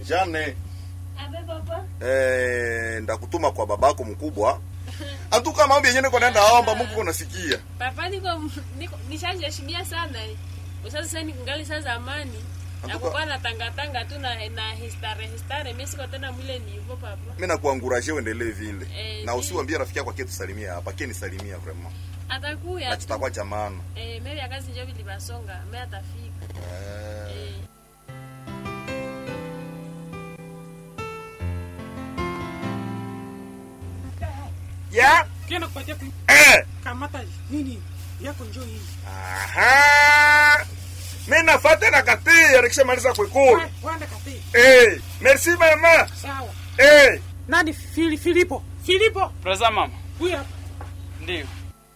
Jane, Abe papa. eh, ndakutuma kwa babako mkubwa. Atuka mambo yenyewe niko naenda omba Mungu kunasikia. Papa niko niko nishajashibia sana. eh. Sasa sasa ningali sasa zamani. Na Antuka- kwa na tanga tanga tu na na histare histare mimi siko tena mwile ni hivyo papa. Mimi nakuanguraje uendelee vile. Eh, na ni- usiwaambie rafiki yako akie tusalimia hapa, akie nisalimia vraiment. Atakuya. Na tu. tutakuwa jamani. Eh, mimi ya kazi ndio vilibasonga. Mimi atafika. Eh. Eh. Ya? Kienda kupatia ku Eh. kamata nini yako njoo hii. Aha. Mimi nafuata na katia nikishamaliza kuikula. Wa- Waenda kati. Eh, merci mama. Sawa. Eh. Nani Fili Filipo? Filipo, Preza mama. huyu hapa. Ndio.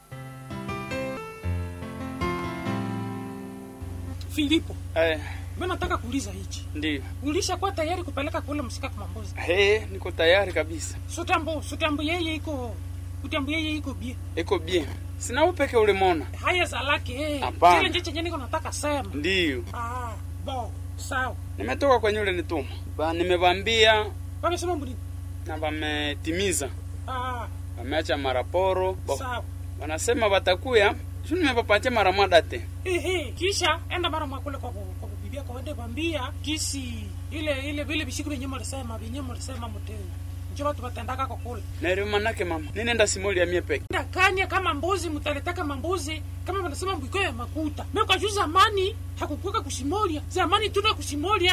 Filipo, Eh, mimi nataka kuuliza hichi. ndio. Ulishakuwa tayari kupeleka kule msika kwa mambozi? He, niko tayari kabisa. Sutambo, sutambo yeye iko utambo yeye iko bie. Iko bien. Sina upeke ulimona. Haya za lake eh. Hapana. Kile nje chenye niko nataka sema. Ndio. Ah, bo, sawa. Nimetoka kwenye ule nituma. Ba nimevambia Wamesema mbuni. na wametimiza. Ah, Wameacha maraporo. Bo, sawa. wanasema watakuya. Sio nimepapatia mara moja te. Ehe, kisha enda mara mwa kule kwa bu- kwa bibi yako wende kwambia kisi ile ile vile bisiku vyenye mlisema vyenye mlisema mteu. Njo watu watendaka kwa kule. Na ile manake mama. Ninaenda simoli ya mie peke. Nda kanya kama mbuzi mtaletaka mambuzi kama wanasema mbiko ya makuta. Mimi kwa juu zamani hakukuka kusimolia. Zamani tuna kusimolia